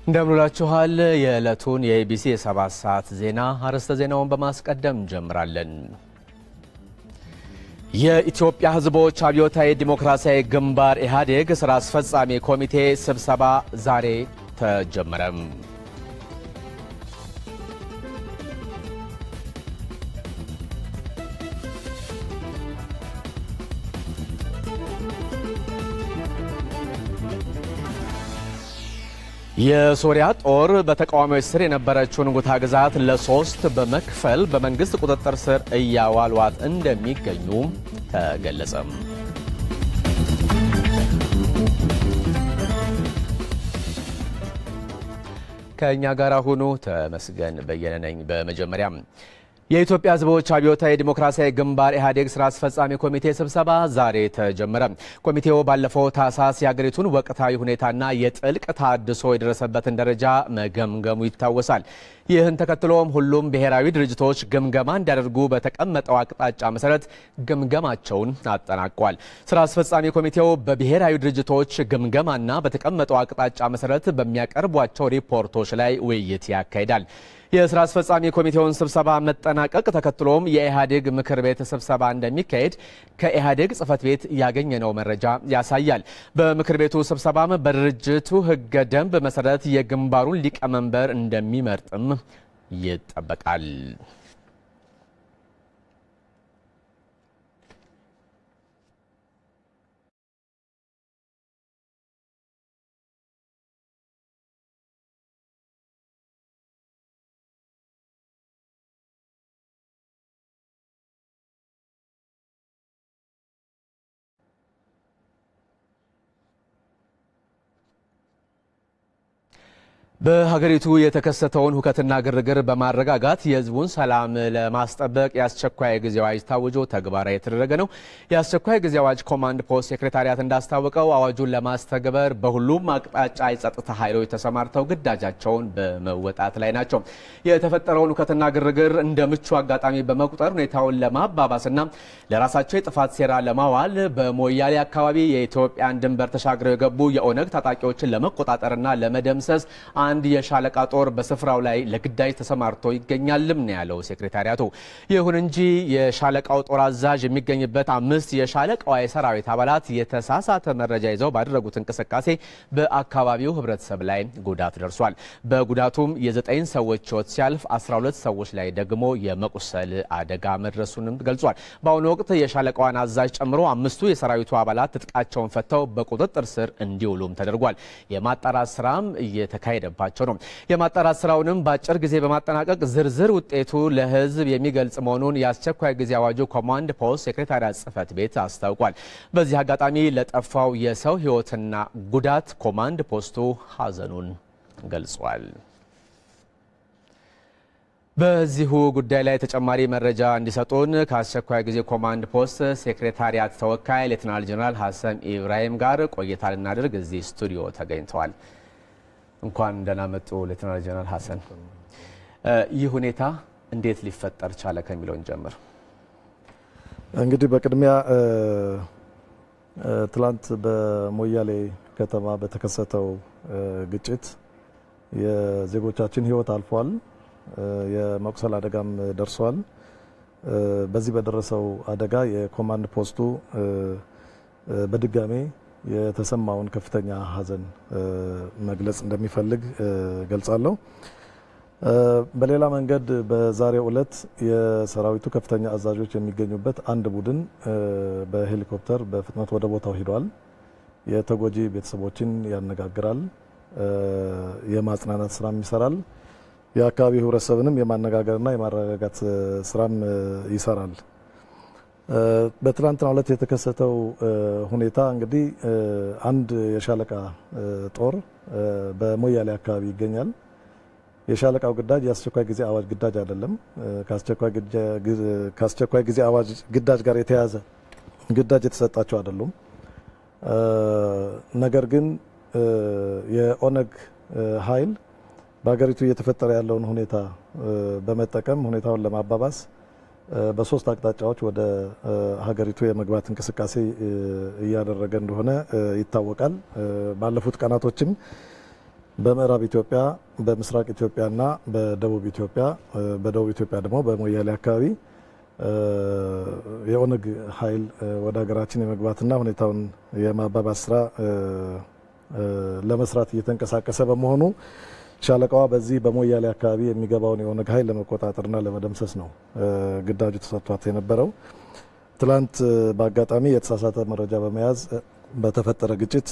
እንደምንላችኋል። የዕለቱን የኢቢሲ የሰባት ሰዓት ዜና አርዕስተ ዜናውን በማስቀደም እንጀምራለን። የኢትዮጵያ ሕዝቦች አብዮታዊ ዲሞክራሲያዊ ግንባር ኢህአዴግ ስራ አስፈጻሚ ኮሚቴ ስብሰባ ዛሬ ተጀመረም። የሶሪያ ጦር በተቃዋሚዎች ስር የነበረችውን ጉታ ግዛት ለሶስት በመክፈል በመንግስት ቁጥጥር ስር እያዋሏት እንደሚገኙ ተገለጸም። ከእኛ ጋር ሁኑ። ተመስገን በየነ ነኝ። በመጀመሪያም የኢትዮጵያ ሕዝቦች አብዮታዊ ዲሞክራሲያዊ ግንባር ኢህአዴግ ስራ አስፈጻሚ ኮሚቴ ስብሰባ ዛሬ ተጀመረ። ኮሚቴው ባለፈው ታህሳስ የሀገሪቱን ወቅታዊ ሁኔታና የጥልቅ ታድሶ የደረሰበትን ደረጃ መገምገሙ ይታወሳል። ይህን ተከትሎም ሁሉም ብሔራዊ ድርጅቶች ግምገማ እንዲያደርጉ በተቀመጠው አቅጣጫ መሰረት ግምገማቸውን አጠናቋል። ስራ አስፈጻሚ ኮሚቴው በብሔራዊ ድርጅቶች ግምገማና በተቀመጠው አቅጣጫ መሰረት በሚያቀርቧቸው ሪፖርቶች ላይ ውይይት ያካሂዳል። የስራ አስፈጻሚ ኮሚቴውን ስብሰባ መጠናቀቅ ተከትሎም የኢህአዴግ ምክር ቤት ስብሰባ እንደሚካሄድ ከኢህአዴግ ጽህፈት ቤት ያገኘነው መረጃ ያሳያል። በምክር ቤቱ ስብሰባም በድርጅቱ ህገ ደንብ መሰረት የግንባሩን ሊቀመንበር እንደሚመርጥም ይጠበቃል። በሀገሪቱ የተከሰተውን ሁከትና ግርግር በማረጋጋት የህዝቡን ሰላም ለማስጠበቅ የአስቸኳይ ጊዜ አዋጅ ታውጆ ተግባራዊ የተደረገ ነው። የአስቸኳይ ጊዜ አዋጅ ኮማንድ ፖስት ሴክሬታሪያት እንዳስታወቀው አዋጁን ለማስተግበር በሁሉም አቅጣጫ የጸጥታ ኃይሎች ተሰማርተው ግዳጃቸውን በመወጣት ላይ ናቸው። የተፈጠረውን ሁከትና ግርግር እንደ ምቹ አጋጣሚ በመቁጠር ሁኔታውን ለማባባስና ለራሳቸው የጥፋት ሴራ ለማዋል በሞያሌ አካባቢ የኢትዮጵያን ድንበር ተሻግረው የገቡ የኦነግ ታጣቂዎችን ለመቆጣጠርና ለመደምሰስ አንድ የሻለቃ ጦር በስፍራው ላይ ለግዳጅ ተሰማርቶ ይገኛልም ነው ያለው ሴክሬታሪያቱ። ይሁን እንጂ የሻለቃው ጦር አዛዥ የሚገኝበት አምስት የሻለቃዋ የሰራዊት አባላት የተሳሳተ መረጃ ይዘው ባደረጉት እንቅስቃሴ በአካባቢው ህብረተሰብ ላይ ጉዳት ደርሷል። በጉዳቱም የዘጠኝ ሰዎች ህይወት ሲያልፍ 12 ሰዎች ላይ ደግሞ የመቁሰል አደጋ መድረሱንም ገልጿል። በአሁኑ ወቅት የሻለቃዋን አዛዥ ጨምሮ አምስቱ የሰራዊቱ አባላት ትጥቃቸውን ፈተው በቁጥጥር ስር እንዲውሉም ተደርጓል። የማጣራት ስራም እየተካሄደ ባቸው ነው። የማጣራት ስራውንም በአጭር ጊዜ በማጠናቀቅ ዝርዝር ውጤቱ ለህዝብ የሚገልጽ መሆኑን የአስቸኳይ ጊዜ አዋጁ ኮማንድ ፖስት ሴክሬታሪያት ጽህፈት ቤት አስታውቋል። በዚህ አጋጣሚ ለጠፋው የሰው ህይወትና ጉዳት ኮማንድ ፖስቱ ሀዘኑን ገልጿል። በዚሁ ጉዳይ ላይ ተጨማሪ መረጃ እንዲሰጡን ከአስቸኳይ ጊዜ ኮማንድ ፖስት ሴክሬታሪያት ተወካይ ሌትናል ጀነራል ሀሰን ኢብራሂም ጋር ቆይታ ልናደርግ እዚህ ስቱዲዮ ተገኝተዋል። እንኳን ደህና መጡ ሌትናል ጀነራል ሀሰን። ይህ ሁኔታ እንዴት ሊፈጠር ቻለ ከሚለውን ጀምር። እንግዲህ በቅድሚያ ትላንት በሞያሌ ከተማ በተከሰተው ግጭት የዜጎቻችን ህይወት አልፏል። የመቁሰል አደጋም ደርሷል። በዚህ በደረሰው አደጋ የኮማንድ ፖስቱ በድጋሜ የተሰማውን ከፍተኛ ሐዘን መግለጽ እንደሚፈልግ ገልጻለሁ። በሌላ መንገድ በዛሬው ዕለት የሰራዊቱ ከፍተኛ አዛዦች የሚገኙበት አንድ ቡድን በሄሊኮፕተር በፍጥነት ወደ ቦታው ሂዷል። የተጎጂ ቤተሰቦችን ያነጋግራል፣ የማጽናናት ስራም ይሰራል። የአካባቢው ህብረተሰብንም የማነጋገርና የማረጋጋት ስራም ይሰራል። በትናንትናው ዕለት የተከሰተው ሁኔታ እንግዲህ አንድ የሻለቃ ጦር በሞያሌ አካባቢ ይገኛል። የሻለቃው ግዳጅ የአስቸኳይ ጊዜ አዋጅ ግዳጅ አይደለም። ከአስቸኳይ ጊዜ አዋጅ ግዳጅ ጋር የተያያዘ ግዳጅ የተሰጣቸው አይደሉም። ነገር ግን የኦነግ ኃይል በሀገሪቱ እየተፈጠረ ያለውን ሁኔታ በመጠቀም ሁኔታውን ለማባባስ በሶስት አቅጣጫዎች ወደ ሀገሪቱ የመግባት እንቅስቃሴ እያደረገ እንደሆነ ይታወቃል። ባለፉት ቀናቶችም በምዕራብ ኢትዮጵያ፣ በምስራቅ ኢትዮጵያና በደቡብ ኢትዮጵያ በደቡብ ኢትዮጵያ ደግሞ በሞያሌ አካባቢ የኦነግ ኃይል ወደ ሀገራችን የመግባትና ሁኔታውን የማባባስ ስራ ለመስራት እየተንቀሳቀሰ በመሆኑ ሻለቃዋ በዚህ በሞያሌ አካባቢ የሚገባውን የኦነግ ኃይል ለመቆጣጠርና ለመደምሰስ ነው ግዳጁ ተሰጥቷት የነበረው። ትላንት በአጋጣሚ የተሳሳተ መረጃ በመያዝ በተፈጠረ ግጭት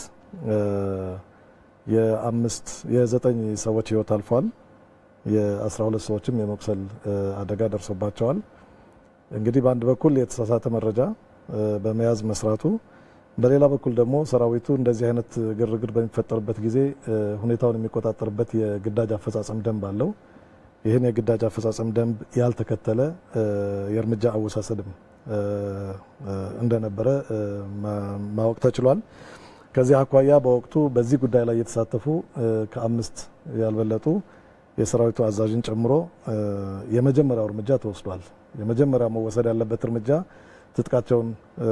የአምስት የዘጠኝ ሰዎች ህይወት አልፏል። የአስራ ሁለት ሰዎችም የመቁሰል አደጋ ደርሶባቸዋል። እንግዲህ በአንድ በኩል የተሳሳተ መረጃ በመያዝ መስራቱ፣ በሌላ በኩል ደግሞ ሰራዊቱ እንደዚህ አይነት ግርግር በሚፈጠርበት ጊዜ ሁኔታውን የሚቆጣጠርበት የግዳጅ አፈጻጸም ደንብ አለው። ይህን የግዳጅ አፈጻጸም ደንብ ያልተከተለ የእርምጃ አወሳሰድም እንደነበረ ማወቅ ተችሏል። ከዚህ አኳያ በወቅቱ በዚህ ጉዳይ ላይ የተሳተፉ ከአምስት ያልበለጡ የሰራዊቱ አዛዥን ጨምሮ የመጀመሪያው እርምጃ ተወስዷል። የመጀመሪያው መወሰድ ያለበት እርምጃ ትጥቃቸውን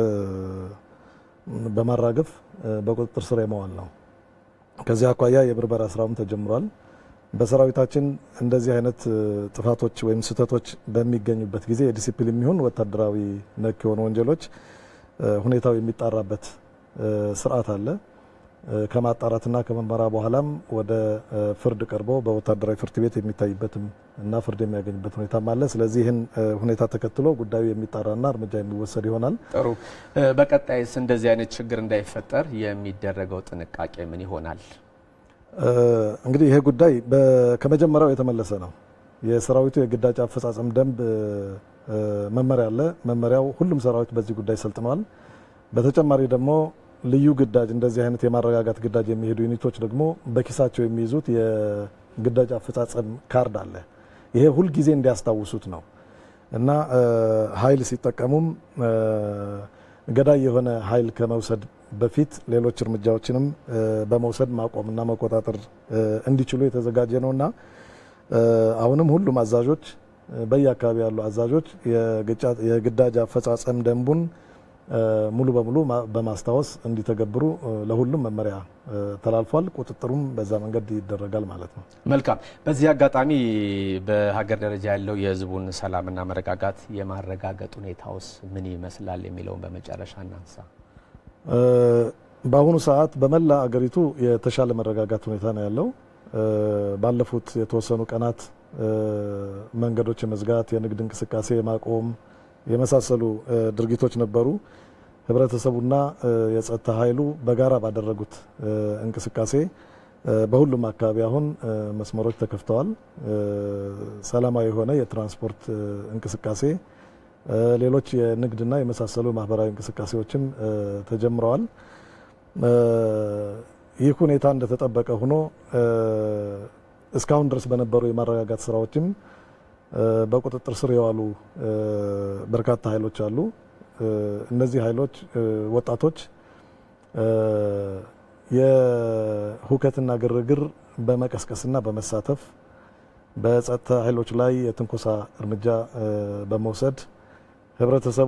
በማራገፍ በቁጥጥር ስር የመዋል ነው። ከዚህ አኳያ የብርበራ ስራውም ተጀምሯል። በሰራዊታችን እንደዚህ አይነት ጥፋቶች ወይም ስህተቶች በሚገኙበት ጊዜ የዲሲፕሊን የሚሆን ወታደራዊ ነክ የሆኑ ወንጀሎች ሁኔታው የሚጣራበት ስርዓት አለ። ከማጣራትና ከመመራ በኋላም ወደ ፍርድ ቀርቦ በወታደራዊ ፍርድ ቤት የሚታይበትም እና ፍርድ የሚያገኝበት ሁኔታም አለ። ስለዚህ ይህን ሁኔታ ተከትሎ ጉዳዩ የሚጣራና እርምጃ የሚወሰድ ይሆናል። ጥሩ። በቀጣይስ እንደዚህ አይነት ችግር እንዳይፈጠር የሚደረገው ጥንቃቄ ምን ይሆናል? እንግዲህ ይሄ ጉዳይ ከመጀመሪያው የተመለሰ ነው። የሰራዊቱ የግዳጅ አፈጻጸም ደንብ መመሪያ አለ። መመሪያው ሁሉም ሰራዊት በዚህ ጉዳይ ሰልጥነዋል። በተጨማሪ ደግሞ ልዩ ግዳጅ እንደዚህ አይነት የማረጋጋት ግዳጅ የሚሄዱ ዩኒቶች ደግሞ በኪሳቸው የሚይዙት የግዳጅ አፈጻጸም ካርድ አለ። ይሄ ሁልጊዜ እንዲያስታውሱት ነው እና ኃይል ሲጠቀሙም ገዳይ የሆነ ኃይል ከመውሰድ በፊት ሌሎች እርምጃዎችንም በመውሰድ ማቆምና መቆጣጠር እንዲችሉ የተዘጋጀ ነውና አሁንም ሁሉም አዛዦች በየአካባቢ ያሉ አዛዦች የግዳጅ አፈጻጸም ደንቡን ሙሉ በሙሉ በማስታወስ እንዲተገብሩ ለሁሉም መመሪያ ተላልፏል። ቁጥጥሩም በዛ መንገድ ይደረጋል ማለት ነው። መልካም። በዚህ አጋጣሚ በሀገር ደረጃ ያለው የሕዝቡን ሰላምና መረጋጋት የማረጋገጥ ሁኔታውስ ምን ይመስላል የሚለውን በመጨረሻ እናንሳ። በአሁኑ ሰዓት በመላ አገሪቱ የተሻለ መረጋጋት ሁኔታ ነው ያለው። ባለፉት የተወሰኑ ቀናት መንገዶች የመዝጋት የንግድ እንቅስቃሴ የማቆም የመሳሰሉ ድርጊቶች ነበሩ። ህብረተሰቡና የጸጥታ ኃይሉ በጋራ ባደረጉት እንቅስቃሴ በሁሉም አካባቢ አሁን መስመሮች ተከፍተዋል። ሰላማዊ የሆነ የትራንስፖርት እንቅስቃሴ፣ ሌሎች የንግድና የመሳሰሉ ማህበራዊ እንቅስቃሴዎችም ተጀምረዋል። ይህ ሁኔታ እንደተጠበቀ ሆኖ እስካሁን ድረስ በነበሩ የማረጋጋት ስራዎችም በቁጥጥር ስር የዋሉ በርካታ ኃይሎች አሉ። እነዚህ ኃይሎች ወጣቶች የሁከትና ግርግር በመቀስቀስና በመሳተፍ በጸጥታ ኃይሎች ላይ የትንኮሳ እርምጃ በመውሰድ ህብረተሰቡ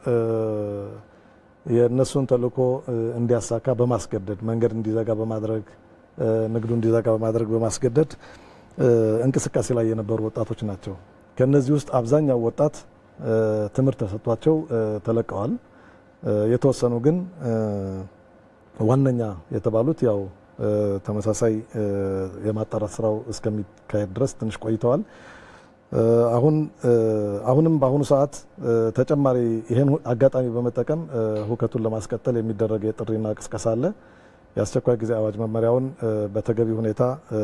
የእነሱን ተልዕኮ እንዲያሳካ በማስገደድ መንገድ እንዲዘጋ በማድረግ ንግዱ እንዲዘጋ በማድረግ በማስገደድ እንቅስቃሴ ላይ የነበሩ ወጣቶች ናቸው። ከነዚህ ውስጥ አብዛኛው ወጣት ትምህርት ተሰጥቷቸው ተለቀዋል። የተወሰኑ ግን ዋነኛ የተባሉት ያው ተመሳሳይ የማጣራት ስራው እስከሚካሄድ ድረስ ትንሽ ቆይተዋል። አሁን አሁንም በአሁኑ ሰዓት ተጨማሪ ይህን አጋጣሚ በመጠቀም ሁከቱን ለማስቀጠል የሚደረግ የጥሪና ቅስቀሳ አለ። የአስቸኳይ ጊዜ አዋጅ መመሪያውን በተገቢ ሁኔታ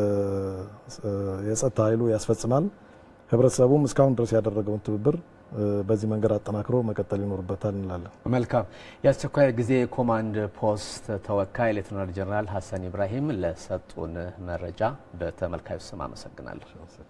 የጸጥታ ኃይሉ ያስፈጽማል። ህብረተሰቡም እስካሁን ድረስ ያደረገውን ትብብር በዚህ መንገድ አጠናክሮ መቀጠል ይኖርበታል እንላለን። መልካም። የአስቸኳይ ጊዜ ኮማንድ ፖስት ተወካይ ሌተናል ጀነራል ሀሰን ኢብራሂም ለሰጡን መረጃ በተመልካዮች ስም አመሰግናለሁ።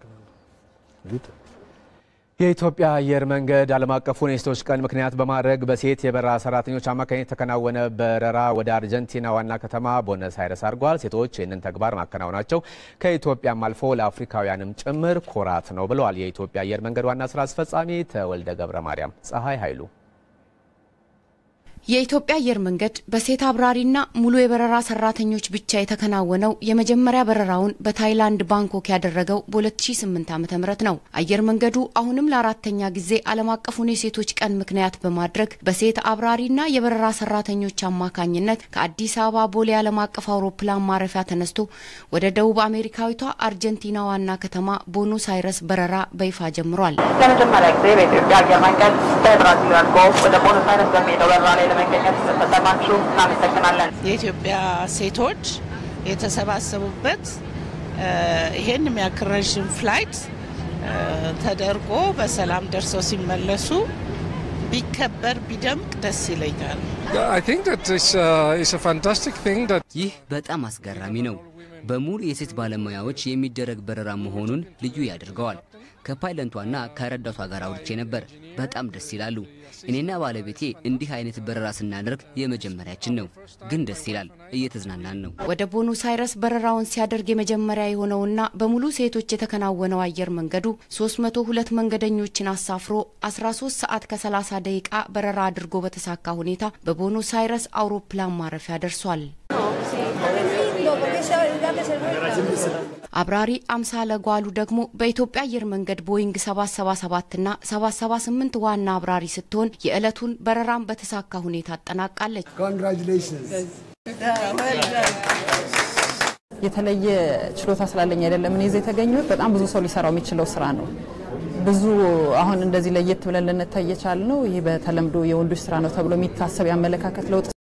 የኢትዮጵያ አየር መንገድ ዓለም አቀፉን የሴቶች ቀን ምክንያት በማድረግ በሴት የበረራ ሰራተኞች አማካኝነት የተከናወነ በረራ ወደ አርጀንቲና ዋና ከተማ ቦነስ አይረስ አድርጓል። ሴቶች ይህንን ተግባር ማከናወናቸው ከኢትዮጵያም አልፎ ለአፍሪካውያንም ጭምር ኩራት ነው ብለዋል የኢትዮጵያ አየር መንገድ ዋና ስራ አስፈጻሚ ተወልደ ገብረ ማርያም ፀሐይ ኃይሉ። የኢትዮጵያ አየር መንገድ በሴት አብራሪና ሙሉ የበረራ ሰራተኞች ብቻ የተከናወነው የመጀመሪያ በረራውን በታይላንድ ባንኮክ ያደረገው በ2008 ዓ.ም ነው። አየር መንገዱ አሁንም ለአራተኛ ጊዜ ዓለም አቀፉን የሴቶች ቀን ምክንያት በማድረግ በሴት አብራሪና የበረራ ሰራተኞች አማካኝነት ከአዲስ አበባ ቦሌ ዓለም አቀፍ አውሮፕላን ማረፊያ ተነስቶ ወደ ደቡብ አሜሪካዊቷ አርጀንቲና ዋና ከተማ ቦኖስ አይረስ በረራ በይፋ ጀምሯል። ለመጀመሪያ ጊዜ በኢትዮጵያ አየር መንገድ በብራዚሊያን ጎልፍ ወደ ቦኖስ አይረስ በሚሄደው በረራ ላይ ለመገኘት ስለተጠቀማችሁ እናመሰግናለን። የኢትዮጵያ ሴቶች የተሰባሰቡበት ይሄን የሚያክል ረዥም ፍላይት ተደርጎ በሰላም ደርሰው ሲመለሱ ቢከበር ቢደምቅ ደስ ይለኛል። ይህ በጣም አስገራሚ ነው። በሙሉ የሴት ባለሙያዎች የሚደረግ በረራ መሆኑን ልዩ ያደርገዋል። ከፓይለንቷና ከረዳቷ ጋር አውርቼ ነበር። በጣም ደስ ይላሉ። እኔና ባለቤቴ እንዲህ አይነት በረራ ስናደርግ የመጀመሪያችን ነው፣ ግን ደስ ይላል። እየተዝናናን ነው። ወደ ቦኖስ አይረስ በረራውን ሲያደርግ የመጀመሪያ የሆነውና በሙሉ ሴቶች የተከናወነው አየር መንገዱ 302 መንገደኞችን አሳፍሮ 13 ሰዓት ከ30 ደቂቃ በረራ አድርጎ በተሳካ ሁኔታ በቦኖስ አይረስ አውሮፕላን ማረፊያ ደርሷል። አብራሪ አምሳለ ጓሉ ደግሞ በኢትዮጵያ አየር መንገድ ቦይንግ 777 ና 778 ዋና አብራሪ ስትሆን የዕለቱን በረራን በተሳካ ሁኔታ አጠናቃለች። የተለየ ችሎታ ስላለኝ አይደለም እኔ እዚህ የተገኘሁት። በጣም ብዙ ሰው ሊሰራው የሚችለው ስራ ነው። ብዙ አሁን እንደዚህ ለየት ብለን ልንታይ የቻልነው ይህ በተለምዶ የወንዶች ስራ ነው ተብሎ የሚታሰብ የአመለካከት ለውጥ